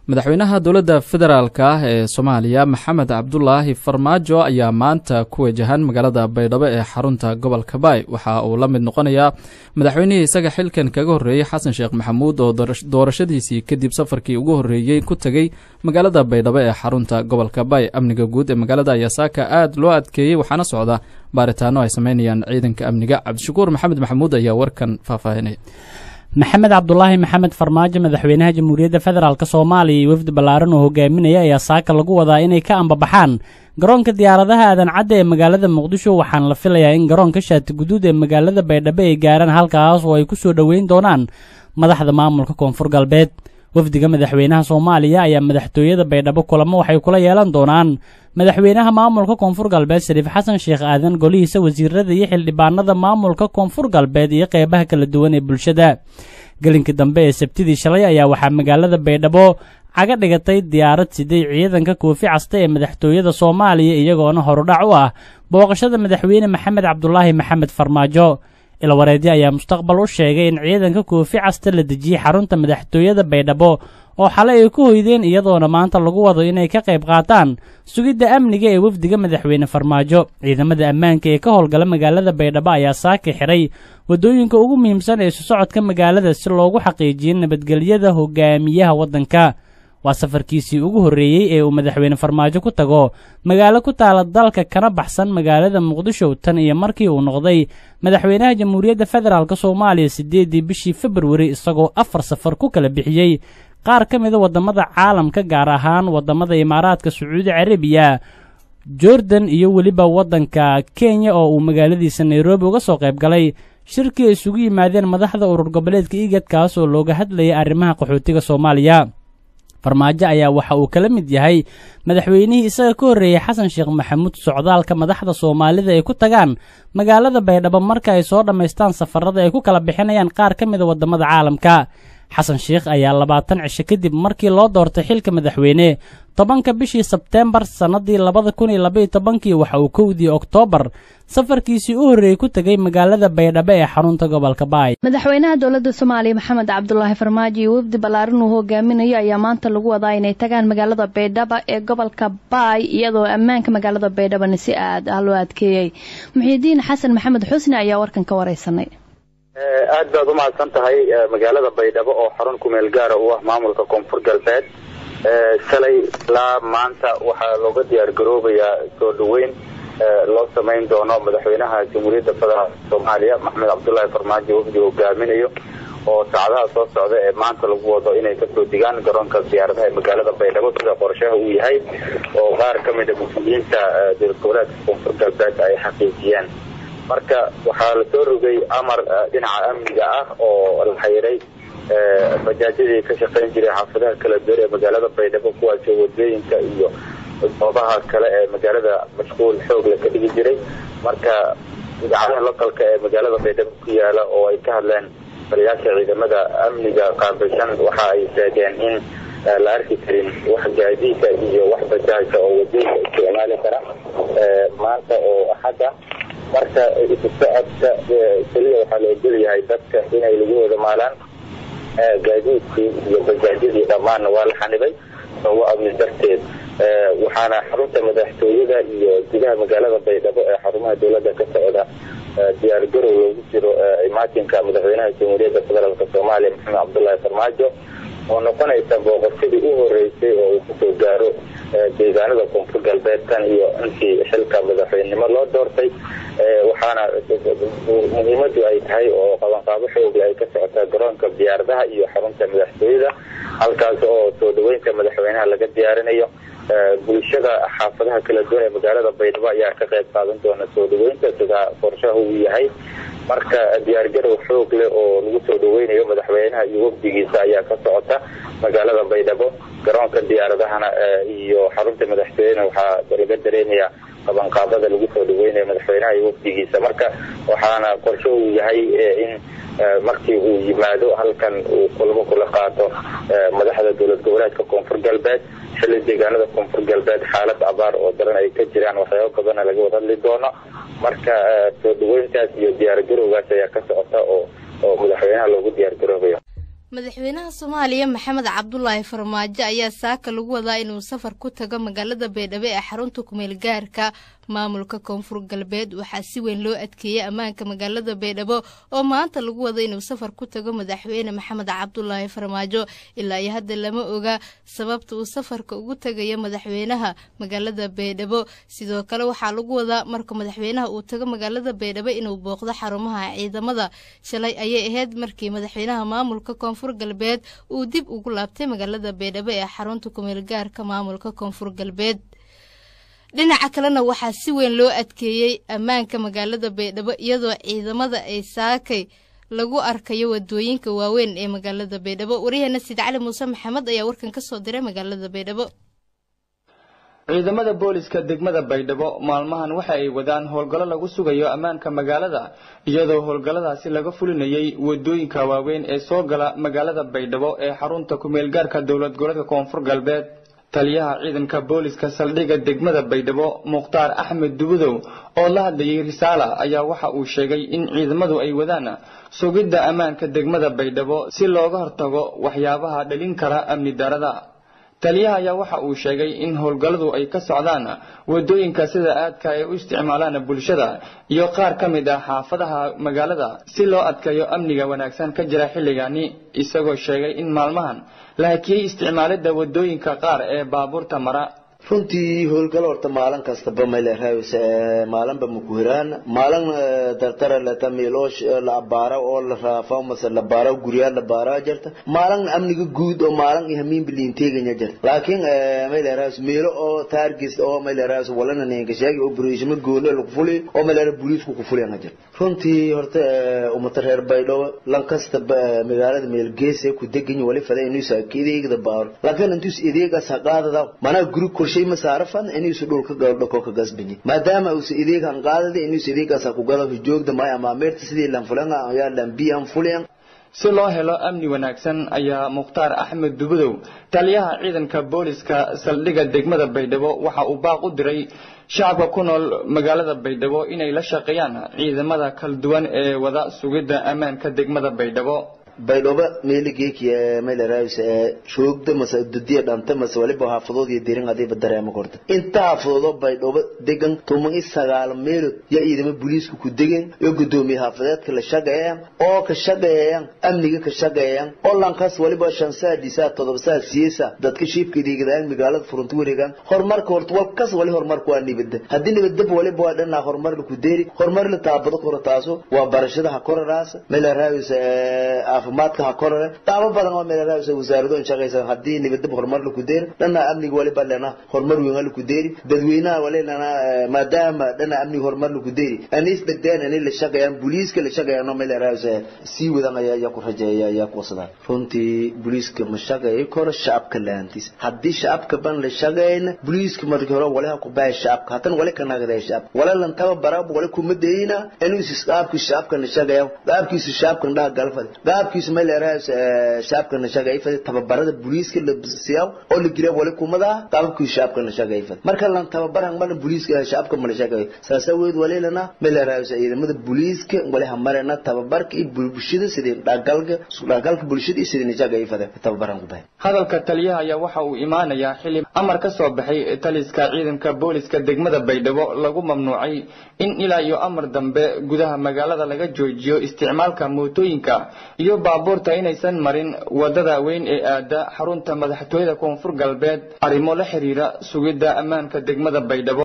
madaxweynaha dowladda federaalk ah ee soomaaliya maxamed cabdulaahi farmaajo ayaa maanta ku wajahan magaalada baydhabo ee xarunta gobolka baay waxa uu la mid noqonayaa madaxweynihii isaga xilkan kaga horreeyey xasan sheekh maxamuud oo doorashadiisii kadib safarkii ugu horreeyey ku tegey magaalada baydhabo ee xarunta gobolka baay amniga guud ee magaalada ayaa saaka aad loo adkeeyey waxaana socda baaritaano ay sameynayaan ciidanka amniga cabdishakuur maxamed maxamuud ayaa warkan faahfaahinaya maxamed cabdulaahi maxamed farmaajo madaxweynaha jamhuuriyadda federaalk soomaaliya iyo wafdi ballaaran oo hogaaminaya ayaa saaka lagu wadaa inay ka ambabaxaan garoonka diyaaradaha aadan cadda ee magaalada muqdisho waxaana la filayaa in garoonka shaati guduud ee magaalada baydhabo ay gaaraan halkaas oo ay ku soo dhoweyn doonaan madaxda maamulka koonfur galbeed wafdiga madaxweynaha soomaaliya ayaa madaxtooyada baydhabo kulamo waxay kula yeelan doonaan madaxweynaha maamulka koonfur galbeed shariif xasan sheekh aadan golihiisa wasiirada iyo xildhibaanada maamulka koonfur galbeed iyo qeybaha kala duwan ee bulshada gelinkii dambe ee sabtidii shalay ayaa waxaa magaalada baydhabo caga dhigatay diyaarad siday ciidanka koofi casta ee madaxtooyada soomaaliya iyagoona horudhac u ah booqashada madaxweyne maxamed cabdulaahi maxamed farmaajo ilwareedyo ayaa mustaqbal u sheegay in ciidanka koofi casta la dejiyey xarunta madaxtooyada baydhabo oo xalay ay ku hoydeen iyadoona maanta lagu wado inay ka qayb qaataan sugidda amniga ee wafdiga madaxweyne farmaajo ciidamada ammaanka ee ka howlgala magaalada baydhabo ayaa saaki xidhay waddooyinka ugu muhiimsan ee isu socodka magaalada si loogu xaqiijiyo nabadgelyada hogaamiyaha waddanka waa safarkiisii ugu horreeyey ee uu madaxweyne farmaajo ku tago magaalo ku taala dalka kana baxsan magaalada muqdisho tan iyo markii uu noqday madaxweynaha jamhuuriyadda federaalk soomaaliya siddeeddii bishii februari isagoo afar safar ku kala bixiyey qaar ka mida waddamada caalamka gaar ahaan waddamada imaaraadka sacuudi carabiya jordan iyo weliba waddanka kenya oo uu magaaladiisa nairobi uga soo qayb galay shirkii ay isugu yimaadeen madaxda urur goboleedka igad kaas oo looga hadlayay arrimaha qaxootiga soomaaliya farmaajo ayaa waxa uu kala mid yahay madaxweynihii isaga ka horreeyey xasan sheekh maxamuud socdaalka madaxda soomaalida ay ku tagaan magaalada baydhabo marka ay soo dhammaystaan safarada ay ku kala bixinayaan qaar ka mida waddamada caalamka xasan sheekh ayaa labaatan cisho kadib markii loo doortay xilka madaxweyne tobanka bishii sebteembar sannadii labada kun iyo labaiyo tobankii waxa uu kowdii oktoobar safarkiisii u horreeyey ku tegay magaalada baydhabo ee xarunta gobolka baay madaxweynaha dowladda soomaaliya maxamed cabdulaahi farmaajo iyo wafdi ballaaran uu hogaaminayo ayaa maanta lagu wadaa inay tagaan magaalada baydhabo ee gobolka baay iyadoo ammaanka magaalada baydhabona si aad ah loo adkeeyey muxiidiin xasan maxamed xusni ayaa warkan ka wareysanay aad baad umahadsan tahay magaalada baydhabo oo xarun kumeel gaara u ah maamulka koonfur galbeed shalay ilaa maanta waxaa looga diyaar garoobayaa soo dhaweyn loo samayn doono madaxweynaha jamhuuriyadda federaalk soomaaliya maxamed cabdullaahi farmaajo wafdi hogaaminayo oo saacadaha soo socda ee maanta lagu wado inay kasoo digaan garoonka diyaaradaha ee magaalada baydhabo sida qorshaha uu yahay oo qaar ka mid a mas-uuliyiinta dowlad goboleedka koonfur galbeed ay xaqiijiyeen marka waxaa lasoo rogay amar dhinaca amniga ah oo la xayiray bajaajyadii ka shaqayn jiray xaafadaha kala duwan ee magaalada baydhabo kuwaasoo wadooyinka iyo goobaha kale ee magaalada mashquul xoog la ka dhigi jiray marka idaacadaha localka ee magaalada baydhabo ku yaala oo ay ka hadleen taliyaasha ciidamada amniga qaabilsan waxa ay sheegeen in la arki karin wax gaadiida iyo wax bajaajka oo wadooyinka isticmaali kara maanta oo axadda marka isu socodka keliya waxaa la ogol yahay dadka inay lagahooda maalaan gaadiidkii iyo bajaajyadii dhammaanna waa la xanibay sababo amni darteed waxaana xarunta madaxtooyada iyo gudaha magaalada baydhabo ee xarumaha dowladda ka socda diyaar garow loogu jiro imaatinka madaxweynaha jamhuuriyadda federaalk soomaaliya maxamed cabdullaahi farmaajo oo noqonaysa booqashadii u horeysay oo uu kusoo gaaro deegaanada koonfur galbeed tan iyo intii xilka madaxweynenimo loo doortay waxaana muhiimadu ay tahay oo qabanqaabo xoogle ay ka socotaa garoonka diyaaradaha iyo xarunta madaxtooyada halkaas oo soo dhaweynta madaxweynaha laga diyaarinayo bulshada xaafadaha kala duwan ee magaalada baydhabo ayaa ka qayb qaadan doona soo dhaweynta sida qorshaha uu yahay marka diyaargarow xoog leh oo lagu soo dhaweynayo madaxweynaha iyo wafdigiisa ayaa ka socota magaalada baydhabo garoonka diyaaradahana iyo xarunta madaxtooyena waxaa laga dareemaya qabanqaabada lagu soo dhaweynayo madaxweynaha iyo wafdigiisa marka waxaana qorsho uu yahay in markii uu yimaado halkan uu kulamo kula qaato madaxda dowlad goboleedka koonfur galbeed xilli deegaanada koonfur galbeed xaalad abaar oo daran ay ka jiraan waxyaabo badana laga wada hadli doono marka soo dhaweyntaas iyo diyaar garowgaas ayaa ka socota oo oo madaxweynaha loogu diyaar garoobayo madaxweynaha soomaaliya maxamed cabdulaahi farmaajo ayaa saaka lagu wadaa inuu safar ku tago magaalada baydhabo ee xarunta kumeel gaarka maamulka koonfur galbeed waxaa si weyn loo adkeeyey ammaanka magaalada baydhabo oo maanta lagu wada inuu safar ku tago madaxweyne maxamed cabdulaahi farmaajo ilaa iyo hadda lama oga sababta uu safarka ugu tagayo madaxweynaha magaalada baydhabo sidoo kale waxaa lagu wadaa marka madaxweynaha uu tago magaalada baydhabo inuu booqdo xarumaha ciidamada shalay ayay ahayd markii madaxweynaha maamulka koonfur galbeed uu dib ugu laabtay magaalada baydhabo ee xarunta kumeel gaarka maamulka koonfur galbeed dhinaca kalena waxaa si weyn loo adkeeyey ammaanka magaalada baydhabo iyadoo ciidamada ay saakay lagu arkayo wadooyinka waaweyn ee magaalada baydhabo waryaheena sid cali muuse maxamed ayaa warkan ka soo diray magaalada baydhabo ciidamada booliska degmada baydhabo maalmahan waxa ay wadaan howlgallo lagu sugayo ammaanka magaalada iyadoo howlgalladaasi laga fulinayay wadooyinka waaweyn ee soo gala magaalada baydhabo ee xarunta kumeelgaarka dowlad goboleedka koonfur galbeed taliyaha ciidanka booliska saldhigga degmada baydhabo mukhtaar axmed dubudow oo la hadlayay risaala ayaa waxa uu sheegay in ciidamadu ay wadaan sugidda ammaanka degmada baydhabo si looga hortago waxyaabaha dhalin kara amni darada taliyaha ayaa waxa uu sheegay in howlgalladu ay ka socdaan wadooyinka sida aadka ay u isticmaalaan bulshada iyo qaar ka mid ah xaafadaha magaalada si loo adkeeyo amniga wanaagsan ka jira xilligani isagoo sheegay in maalmahan la hakiyey isticmaalidda wadooyinka qaar ee baabuurta mara runtii howlgalo horta maalin kastaba mayleerahays maalinba makuhiraan maalin dartara leta miiloosh la abaara oo la raafa mase la baara guryaa la baara jirta maalin amniga guud oo maalin ihamiinba liinteeganya jirta laakiin mayleerahays miilo oo taargis oo mayleerahays walana ninka sheegi operation gooni lagu fuli oo mayleera booliisku ku fuliyana jirta runtii horta umata reer baydhabo lan kasta magaalada meelgeese ku degan wali fada inuu saakiideegda baaro laakiin intuus ideegaas haqaadada manaa guri korshe shay masaarafan inuusu dhulka galdhako ka gasbini maadaama uusa ideegan qaadada inuusa ideegaasa ku gado joogda maya amaameerta sidii lanfulanga ayaa lambiyan fuliyan si loo helo amni wanaagsan ayaa mukhtaar axmed dubudow taliyaha ciidanka booliska saldhigga degmada baydhabo waxa uu baaq u diray shacabka ku nool magaalada baydhabo inay la shaqeeyaan ciidamada kala duwan ee wada sugidda ammaanka degmada baydhabo baydhooba meeligeeki mayleraays shoogda mase dudiya dhanta mase waliba xaafadood iyo dirin adiiba dareemo korta inta xaafadoodo baydhooba degan tuman i sagaal meelood ya ciidamo booliisku ku degen iyo gudoomiye xaafadeedka la shaqeeyaan oo ka shaqeeyaan amniga ka shaqeeyaan oo lankaas waliba shan saa dhisaa todoba saa siyeesa dadka shiibka dhiigadaaan magaalada furunta wareegaan horumarka horta walkas wali horumarka waa nibada haddii nibadab waliba waa dhanaa horumar la ku deeri horumar la taabado koro taaso waa barashada ha koraraas mayleraays caafimaadka ha korare daabo badan oo meelaraas wasaarado shaqaysan hadii nibadab horumar la ku deer dhana amniga waliba lena horumar weyn la ku deeri dadweynaha wali lena maadaama dhana amniga horumar la ku deeri anis bedeen ani la shaqeeyaan booliiska la shaqeeyaan meelaraas si wadan ayaa ayaa ku rajeeya ayaa ku wasada runtii booliiska ma shaqeeyo koro shacabka laantiis hadii shacabka ban la shaqeeyna booliiska markii hore wali ha ku baa shacabka hatan wali ka nagday shacab wala lan taba barab wali ku madeeyna inuu shacabka shacabka la shaqeeyo qaabkiisa shacabka dhaha galfad qaabkiisa mayleerahays shacabkana shaqayfada tababarada booliiska la siyaa oo la geliya wali kumada qaabkii shacabkana shaqayfada marka lan tababaran mana booliiska shacabka mala shaqay saasa weed walilana mayleerahays ciidamada booliiska wali hamarena tababarka iyo bulshada sidii dhagalka dhagalka bulshada iyo sidii shaqayfada tababaran ku bahay hadalka taliyaha ayaa waxa uu imaanayaa xili amar ka soo baxay taliska ciidanka booliska degmada baydhabo lagu mamnuucay in ilaa iyo amar dambe gudaha magaalada laga joojiyo isticmaalka mootooyinka iyo baabuurta inaysan marin wadada weyn ee aada xarunta madaxtooyada koonfur galbeed arrimo la xiriira sugidda ammaanka degmada baydhabo